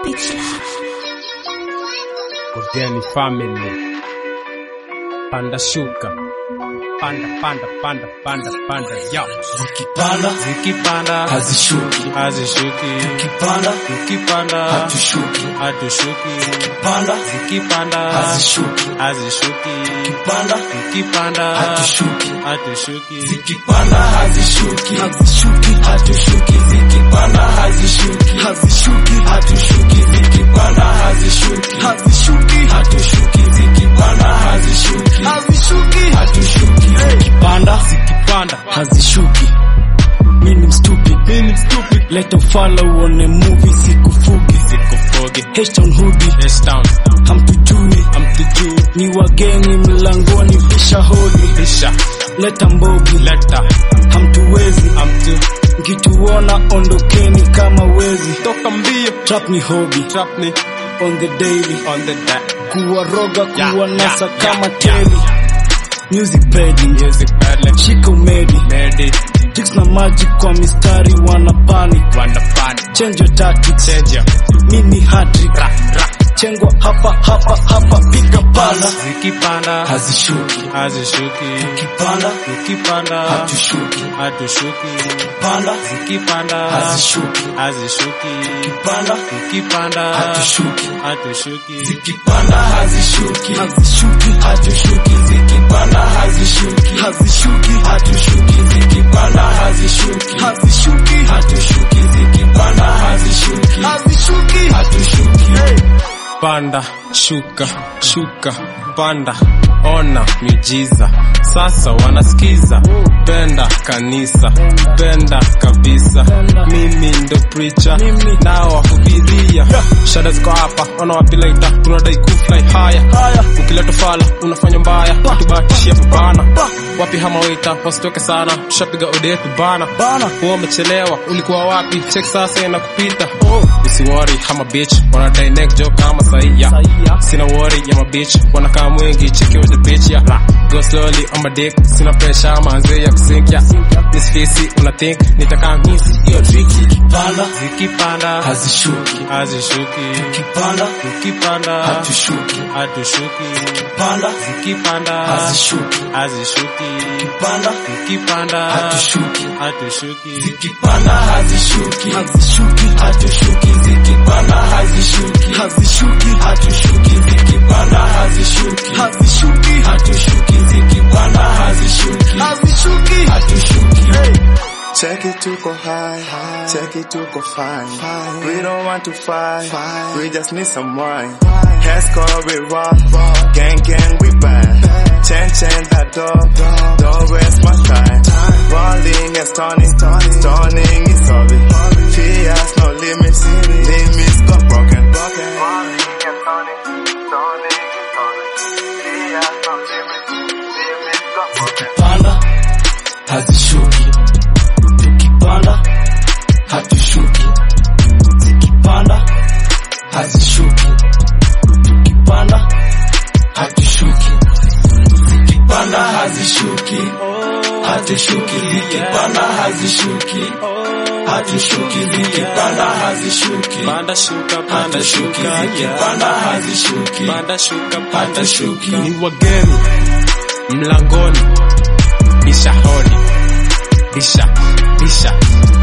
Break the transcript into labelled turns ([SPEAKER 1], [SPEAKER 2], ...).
[SPEAKER 1] Ogeni family. Panda shuka. Panda, panda, panda, panda, panda, yo.
[SPEAKER 2] Zikipanda
[SPEAKER 1] Zikipanda,
[SPEAKER 2] hazishuki,
[SPEAKER 1] hazishuki.
[SPEAKER 2] zikipanda
[SPEAKER 1] Zikipanda,
[SPEAKER 2] hatushuki,
[SPEAKER 1] hatushuki.
[SPEAKER 2] panda
[SPEAKER 1] Zikipanda,
[SPEAKER 2] hazishuki,
[SPEAKER 1] hazishuki.
[SPEAKER 2] panda
[SPEAKER 1] Zikipanda,
[SPEAKER 2] hatushuki,
[SPEAKER 1] hatushuki.
[SPEAKER 2] zikipanda hazishuki, hazishuki, hatushuki, zikipanda hazishuki, hazishuki, hatushuki, zikipanda hazishuki, hazishuki, hatushuki, zikipanda hazishuki, hazishuki, hatushuki, zikipanda
[SPEAKER 1] Zikipanda,
[SPEAKER 2] hazishuki. Mimi mstupi, mimi mstupi, leta ufala uone movie sikufuki,
[SPEAKER 1] sikufogi.
[SPEAKER 2] H-Town hoodie,
[SPEAKER 1] H-Town,
[SPEAKER 2] hamtujui
[SPEAKER 1] hamtujui.
[SPEAKER 2] ni wageni mlangoni, visha hodi,
[SPEAKER 1] Bisha,
[SPEAKER 2] leta mbogi,
[SPEAKER 1] leta,
[SPEAKER 2] hamtuwezi
[SPEAKER 1] hamtu.
[SPEAKER 2] mkituona ondokeni kama wezi.
[SPEAKER 1] Toka mbio,
[SPEAKER 2] Trap ni hobby
[SPEAKER 1] trap ni
[SPEAKER 2] on the daily,
[SPEAKER 1] on the deck.
[SPEAKER 2] kuwaroga
[SPEAKER 1] Yeah,
[SPEAKER 2] kuwa nasa
[SPEAKER 1] yeah,
[SPEAKER 2] kama
[SPEAKER 1] yeah,
[SPEAKER 2] teli. Music peddling,
[SPEAKER 1] Music peddling,
[SPEAKER 2] shika umedi,
[SPEAKER 1] medi,
[SPEAKER 2] tricks na magic kwa mistari wana panic.
[SPEAKER 1] wanda pani.
[SPEAKER 2] Change your tactics,
[SPEAKER 1] Change ya,
[SPEAKER 2] mini hat-trick.
[SPEAKER 1] ra, ra.
[SPEAKER 2] Chengwa hapa hapa hapa, piga pala,
[SPEAKER 1] Zikipanda,
[SPEAKER 2] hazishuki,
[SPEAKER 1] hazishuki.
[SPEAKER 2] kipanda
[SPEAKER 1] Zikipanda,
[SPEAKER 2] hatushuki,
[SPEAKER 1] hatushuki.
[SPEAKER 2] panda
[SPEAKER 1] Zikipanda,
[SPEAKER 2] hazishuki,
[SPEAKER 1] hazishuki.
[SPEAKER 2] panda
[SPEAKER 1] Zikipanda,
[SPEAKER 2] hatushuki.
[SPEAKER 1] hatushuki.
[SPEAKER 2] zikipanda hazishuki hazishuki hatushuki zikipanda hazishuki hazishuki hatushuki zikipanda hazishuki hazishuki hatushuki zikipanda hazishuki hazishuki hatushuki
[SPEAKER 1] Panda, shuka, shuka, panda, ona miujiza. Sasa wanasikiza, penda kanisa, penda kabisa. Mimi ndo preacher,
[SPEAKER 2] Mimi.
[SPEAKER 1] nao wahubiria. Shada ziko hapa, ona wapi later, tunadai kufly haya.
[SPEAKER 2] haya
[SPEAKER 1] Ukileta fala unafanya mbaya, tubatishia babana. Wapi hama waiter, wasitoke sana, tushapiga ode yetu bana.
[SPEAKER 2] bana
[SPEAKER 1] Huwa umechelewa, ulikuwa wapi? Check sasa inakupita. Usiwori hama bitch, wanadai neck joke kama saia.
[SPEAKER 2] Saia.
[SPEAKER 1] Sina worry ya mabitch, wanakaa mwingi cheki with the bitch ya. Go slowly on my dick, sina pressure manze ya kusinkia. This fisi una think nitakaa miss hiyo tricky.
[SPEAKER 2] panda
[SPEAKER 1] Zikipanda,
[SPEAKER 2] hazishuki
[SPEAKER 1] hazishuki.
[SPEAKER 2] kipanda
[SPEAKER 1] Zikipanda,
[SPEAKER 2] hatushuki
[SPEAKER 1] hatushuki.
[SPEAKER 2] panda
[SPEAKER 1] Zikipanda,
[SPEAKER 2] hazishuki
[SPEAKER 1] hazishuki.
[SPEAKER 2] panda
[SPEAKER 1] Zikipanda,
[SPEAKER 2] hatushuki
[SPEAKER 1] hatushuki.
[SPEAKER 2] zikipanda hazishuki hazishuki hatushuki zikipanda hazishuki hazishuki hatushuki zikipanda hazishuki hazishuki hatushuki zikipanda hazishuki hazishuki hatushuki
[SPEAKER 3] Check it to go high, check it to go fine. We don't want to fight, we just need some wine. Heads call we rock, gang gang we bang. Chain chain that door, don't waste my time. Rolling and stunning, stunning is solid. Fears no limits, limits got broken. Rolling and stunning, stunning is solid. Fears no limits, limits got broken.
[SPEAKER 2] panda hazishuki tukipanda hatushuki zikipanda hazishuki tukipanda hatushuki zikipanda hazishuki hatushuki zikipanda hazishuki hatushuki zikipanda hazishuki
[SPEAKER 1] Panda shuka, panda
[SPEAKER 2] hatushuki
[SPEAKER 1] shuka, yeah.
[SPEAKER 2] zikipanda hazishuki
[SPEAKER 1] Panda shuka, panda
[SPEAKER 2] Hatushuki.
[SPEAKER 1] shuka. Ni wageni mlangoni, bisha hodi, bisha, bisha,